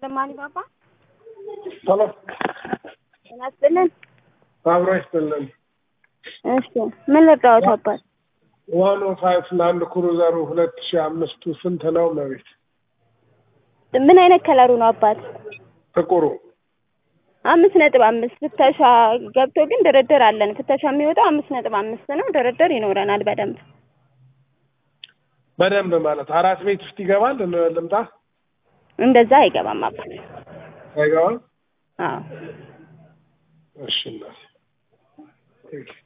ሰማኒ ባባ ቶሎ ጤና ይስጥልን። አብሮ ይስጥልን። እሺ ምን ልርዳዎት አባት? ዋን ኦ ፋይቭ ላንድ ክሩዘሩ ሁለት ሺህ አምስቱ ስንት ነው? መቤት ምን አይነት ከለሩ ነው አባት? ጥቁሩ አምስት ነጥብ አምስት ፍተሻ ገብቶ ግን ድርድር አለን። ፍተሻ የሚወጣው አምስት ነጥብ አምስት ነው። ድርድር ይኖረናል በደንብ በደንብ ማለት አራት ቤት ውስጥ ይገባል። ል- ልምጣ እንደዛ አይገባም አባት። አይገባም? አዎ እሺ እናቴ